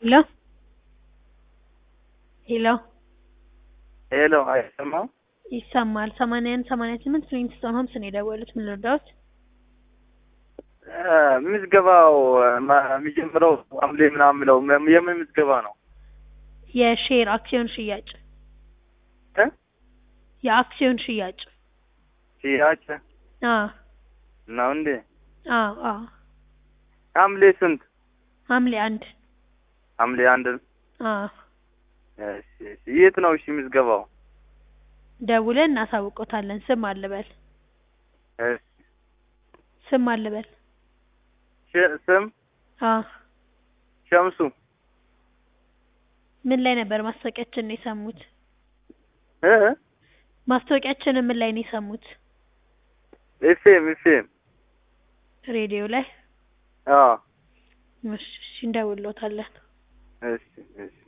ሄሎ ሄሎ ሄሎ አይሰማም? ይሰማል። ሰማንያ አንድ ሰማንያ ስምንት ፍሊንትስቶን ሆምስ ነው የደወሉት። ምን ልርዳዎት? እ ምዝገባው ማ- የሚጀምረው ሐምሌ ምናምን የሚለው ም- የምን ምዝገባ ነው? የሼር አክሲዮን ሽያጭ እ የአክሲዮን ሽያጭ ሽያጭ አዎ ነው እንዴ? አዎ አዎ ሐምሌ ስንት? ሐምሌ አንድ ሐምሌ አንድ አዎ እሺ፣ እሺ። የት ነው እሺ ምዝገባው? ደውለን እናሳውቆታለን። ስም አልበል እሺ። ስም አልበል ሽ- ስም አዎ ሸምሱ ምን ላይ ነበር ማስታወቂያችንን የሰሙት? እ ማስታወቂያችንን ምን ላይ ነው የሰሙት? ኤፍኤም ኤፍኤም ሬዲዮ ላይ። አዎ እሺ እሺ፣ እንደውልዎታለን። እሺ እሺ